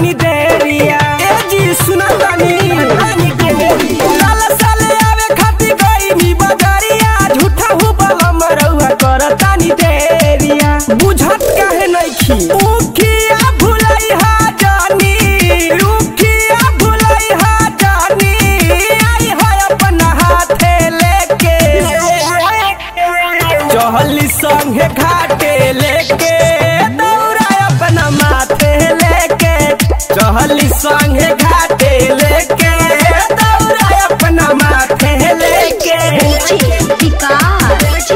तानी देरिया ए जी सुना तानी साल साल आवे खातिर गई नी बजरिया झूठा हु बला मरौआ कर तानी देरिया बुझत काहे नइखी उखिया भुलई हा जानी उखिया भुलई हा जानी आई है अपना हाथे लेके चहली संगे घाटे लेके दौड़ा अपना माथे लेके चहली संगे घाटे लेके दौड़ा अपना माथे लेके विकास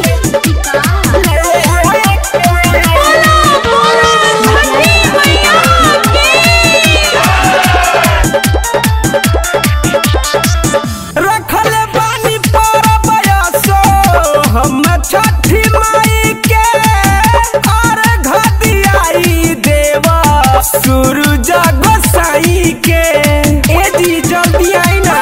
रखल बानी पर बयसो हम छठी माई के और घदियाई देव सूरज गोसाई के ए जी जल्दी आई ना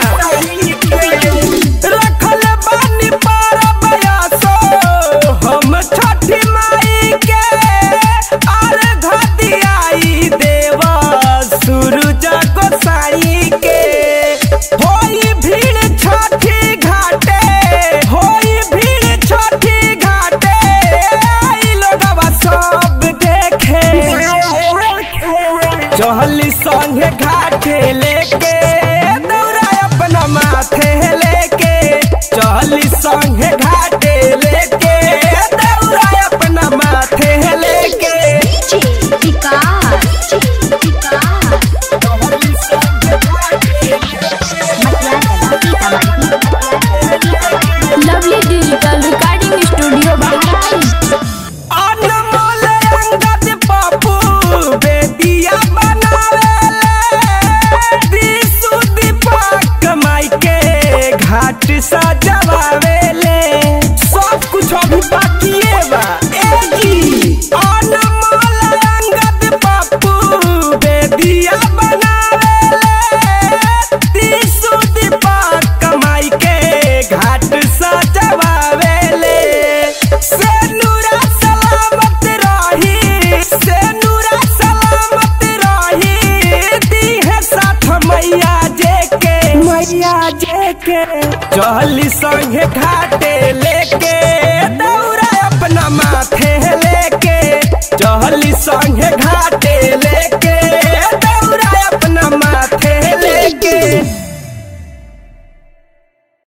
रखल बानी पर बयसो हम छठी माई के और घदियाई देव सूरज गोसाई के होई भीड़ छठी घाटे होई भीड़ छठी घाटे आई लोगवा सब देखे चहली संगे घाटे लेके दौड़ा अपना माथे लेके चहली संगे घाटे लेके दौड़ा अपना माथे लेके विकास चहली संगे घाटे lovely digital recording studio Bahraich Anmol Angad Pappu Bedia बनावेले दिसु दीपक माई के घाट सजवावेले सब कुछ अभी बाकिए बा ए जी अनमोल अंगद पप्पू बेदिया बनावेले दिसु दीपक माई के घाट सजवावेले से नूरा सलामत रही से नूरा सलामत रही दी है साथ मैया जे के मैया जे के चहली संगे घाटे लेके